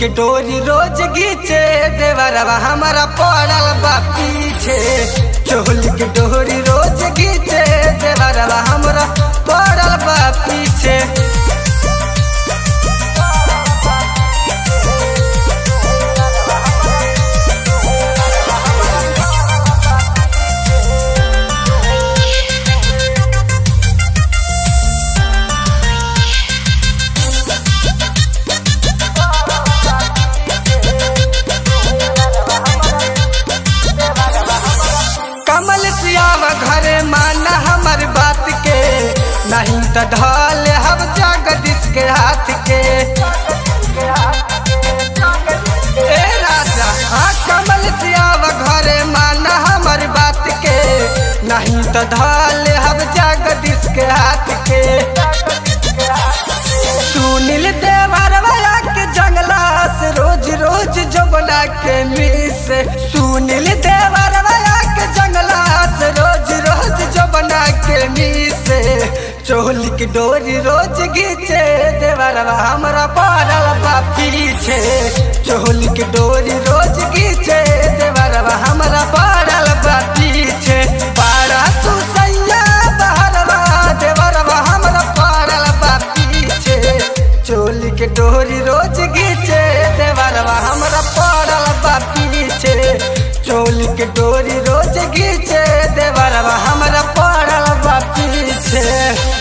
के डोरी रोज घीचे देवरवा हमारा पड़ल बा पीछे चोली के डोरी रोज घीचे देवरवा हमारा पड़ल बा पीछे कमल सियावा घरे माना हमार बात के नहीं तो ढल हम जगदीश के हाथ के ए राजा हाँ कमल सियावा घरे माना हमार बात के नहीं तो ढल हम जगदीश के हाथ के सुनील देवर वाला के जंगला से रोज रोज जमुना के मिस सुनील देवर वाला के जंगला से रोज रोज जमुना के मिस चोली की डोरी रोज घीचे देवरवा हमरा पड़ल बा पीछे चोली की डोरी रोज घीचे देवरवा हमरा पड़ल बा पीछे पारा तू सैया बहरवा देवरवा हमरा पड़ल बा पीछे चोली के डोरी रोज घीचे देवरवा हमरा पड़ल बा पीछे चोली के डोरी रोज घीचे देवरवा हमरा पड़ल बा पीछे